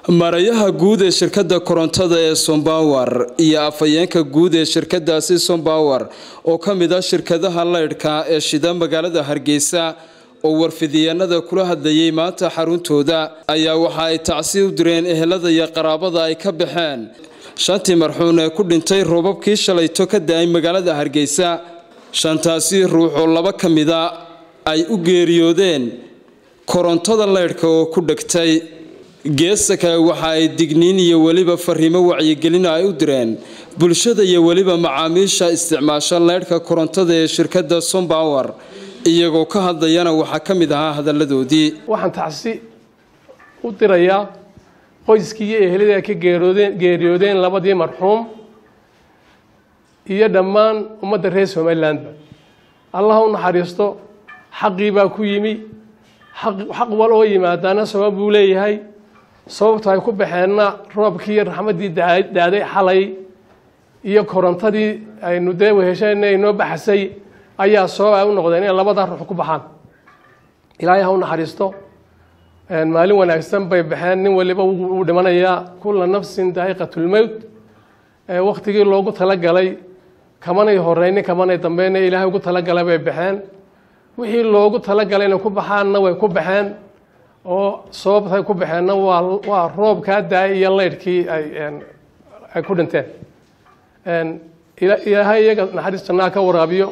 marayaha guud ee shirkadda korontada ee sombawer iyo afhayeenka guud ee shirkadaasi sombawer oo ka mid ah shirkadaha leydhka ee shida magaalada hargeysa oo warfidiyeenada kula hadlayay maanta xaruntooda ayaa waxa ay tacsi u direen ehelada iyo qaraabada ay ka baxeen shantii marxuun ee ku dhintay roobabkii shalayto ka da-ay magaalada hargeysa shantaasi ruux oo laba ka mida ay u geeriyoodeen korontada leydhka oo ku dhegtay geesta kale waxa ay digniin iyo weliba fariimo wacyigelin ay u direen bulshada iyo weliba macaamiisha isticmaasha leydhka korontada ee shirkadda sombawer iyagoo ka hadlayana waxaa ka mid ahaa hadalladoodii waxaan tacsi u dirayaa qoyskii iyo ehelada ka geeroodeen geeriyoodeen labadii marxuum iyo dhammaan ummadda reer somalilandba allah u naxariisto xaqii baa ku yimi xaq wal oo yimaadaana sabab buu leeyahay sababta ay ku baxeenna roobkii iyo raxmaddii daaday xalay iyo korontadii aynu dee weheshana inoo baxsay ayaa sabab ay u noqdeen inay labadaa ruux ku baxaan ilaahay ha u naxariisto maalin wanaagsan bay baxeen nin waliba wuu dhimanayaa kulla nafsin daa'iqatulmowt waktigii loogu talagalay kamanay horeynin kamanay dambeyna ilaahay ugu talagalay bay baxeen wixii loogu talagalay inay ku baxaanna way ku baxeen oo sababtay ku baxeenna waa waa roobkaa daay iyo leydhkii ay ay ku dhinteen ilaahay iyaga naxariis jannaa ka waraabiyo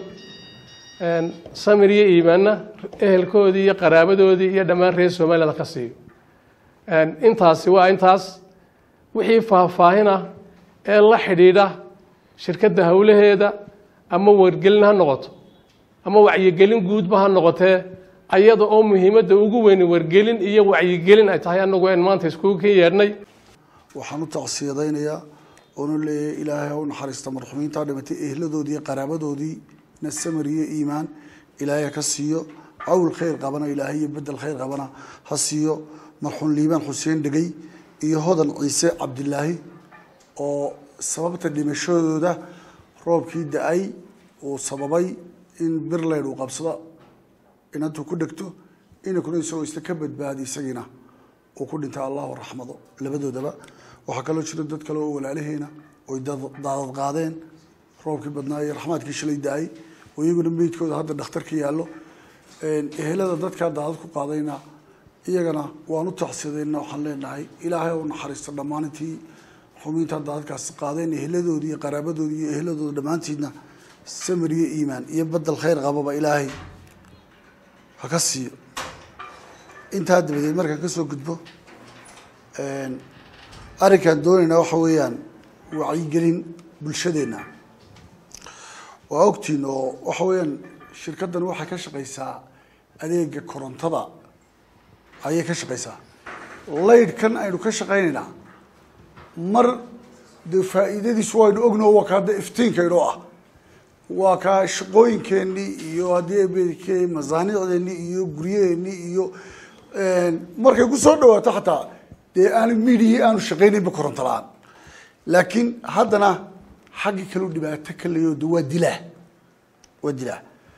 samir iyo iimaanna ehelkoodii iyo qaraabadoodii iyo dhammaan reer somaliland ka siiyo intaasi waa intaas wixii faahfaahina ee la xidhiidha shirkadda howlaheeda ama wargelin ha noqoto ama wacyigelin guudba ha noqotee ayada oo muhiimadda ugu weyni wargelin iyo wacyigelin ay tahay anagu en maanta iskugu ka yeedhnay waxaan u tacsiyadaynayaa oonu leeyahay ilaahay ha u naxariista marxumiintaa dhimatay ehladoodii iyo qaraabadoodii na samir iyo iimaan ilaahay ka siiyo cawl khayr qabana ilaahay iyo bedel khayr qabana ha siiyo marxuum liibaan xuseen dhegey iyo hodan ciise cabdilaahi oo sababta dhimashadooda roobkii da-ay uu sababay in birleyd uu qabsado inantuu ku dhegto inankuna isagoo isla ka badbaadi isagiina uu ku dhinta allahu raxmado labadoodaba waxaa kaloo jira dad kale oo walaalaheena oy daadad qaadeen roobkii badnaa iyo raxmaadkii shalay da-ay oo iyaguna meydkooda hadda dhakhtar ka yaallo ehelada dadkaa daadad ku qaadayna iyagana waan u tacsidayna waxaan leenahay ilaahay u naxariista dhammaantii xumiintaa daadadkaas qaadeen eheladoodii iyo qaraabadoodii iyo eheladooda dhammaantiidna samir iyo iimaan iyo bedel khayr qababa ilaahay ha ka siiyo intaa dabadeed markaan kasoo gudbo arrinkaan doonaynaa waxa weeyaan wacyigelin bulshadeenna waa ogtiin oo waxa weeyaan shirkaddan waxay ka shaqaysaa adeega korontada ayay ka shaqaysaa laydhkan aynu ka shaqaynaynaa mar dee faa'iidadiisu waynu ogno waa kaa de iftiinkaynoo ah waa kaa shaqooyinkeenii iyo haddii masaanicdeennii iyo guryaheennii iyo markay ku soo dhawaato xataa dee aanu midihii aanu shaqaynaynba koronto la-aan laakiin haddana xaggii kaleu dhibaato ka leeyo de waa dilaa waa dilaa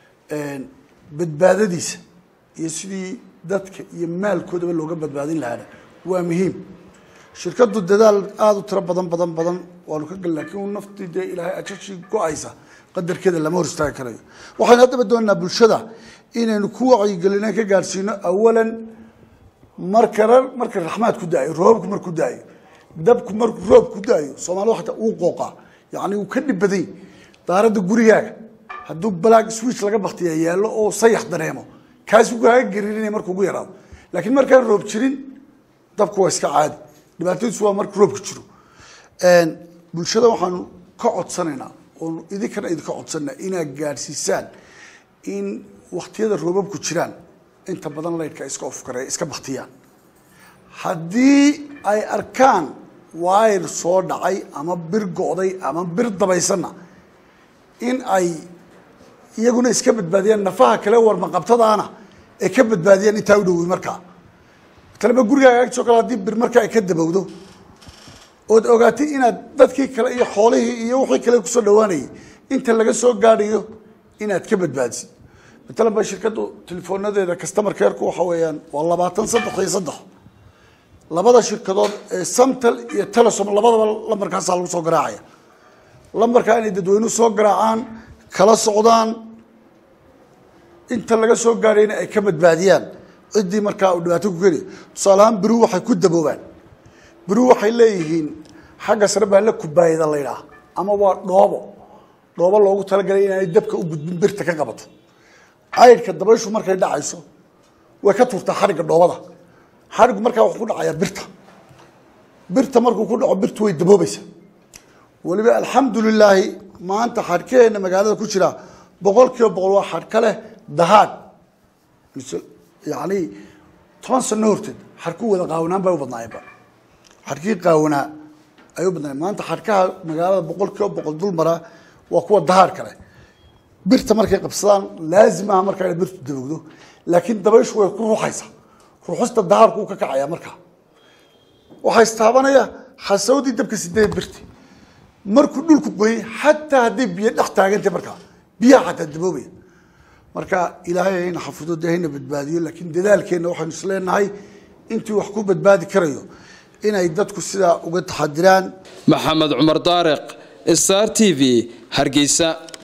badbaadadiisa iyo sidii dadka iyo maalkoodaba looga badbaadin lahaana waa muhiim shirkaddu dadaal aada u tiro badan badan badan waanu ka gal lakiin naftii dee ilaahay ajashii go-aysa qadarkeeda lama hor istaagi karayo waxaynu haddaba doonaynaa bulshada inaynu ku wacyigelina ka gaadhsiino awalan marka marka raxmaad ku da-ayo roobabku markuu da-ayo dabku markuu roob ku da-ayo soomaalida xataa uu qooqaa yacni uu ka dhib badany daaradda gurigaaga hadduu balaag switch laga baktiya yaallo oo sayax dareemo kaasi kaaga gariirinaya markuu ugu yaraado laakiin markaan roob jirin dabku waa iska caadi dhibaatadiisu waa marka roobka jiro bulshada waxaanu ka codsanaynaa oonu idinkana idinka codsanaa inaad gaadhsiisaan in waktiyada roobabku jiraan inta badan laydhka iska ofkare iska baktiyaan haddii ay arkaan wayr soo dhacay ama bir go'day ama bir dabaysanna in ay iyaguna iska badbaadiyaan nafaha kale warmaqabtadaana ay ka badbaadiyaan intaa u dhowey markaa talaba gurigaaga agtoo kale haddii bir markaa ay ka dabowdo ood ogaatay inaad dadkii kale iyo xoolihii iyo wixii kale kusoo dhawaanayay inta laga soo gaadhayo inaad ka badbaadisid matalan ba shirkaddu telefoonadeeda customer careku waxa weeyaan waa labaatan saddex iyo saddex labada shirkadood ee samtel iyo telesom labadaba lambarkaasaa lagu soo garaacaya lambarkaa inay dadweynuhu soo garaacaan kala socdaan inta laga soo gaadhayna ay ka badbaadiyaan ciddii markaa uu dhibaato ku keliya tusaale ahaan beriu waxay ku daboobaan beriu waxay leeyihiin xagga sare baa la kubaayada la ydhaha ama waa dhoobo dhoobo loogu talagalay inaanay dabka u gudbin birta ka qabato caydhka dabayshu markay dhacayso way ka tuurtaa xadhigga dhoobada xadhiggu markaa wuxuu ku dhacayaa birta birta markuu ku dhaco birtu way daboobaysaa weliba alxamdu lilaahi maanta xadhkaheena magaalada ku jira boqol kiiba boqol waa xadhka leh dahaadh mise yani toban sano horteed xadhkuu wada qaawanaan bay u badnaayeenba xadhkii qaawanaa ay u badnaayeen maanta xadhkaha magaalada boqol kiiba boqol dul mara waa kuwa dahaadhka leh birta markay qabsadaan laazim aha markaa inay birtu dabogdo laakiin dabayshu way ku ruuxaysaa ruuxista dahaadhku uu ka kacaya markaa waxaa istaabanaya xasawdii dabka sideed birti markuu dhulku goyay xataa hadday biyo dhex taagantay markaa biyaha xataa daboobaya marka ilaahay hayna xafido dee hayna badbaadiyo laakiin dadaalkeenna waxaynu isleenahay intii wax ku badbaadi karayo inay dadku sidaa uga taxadiraan maxamed cumar daariq star t v hargeysa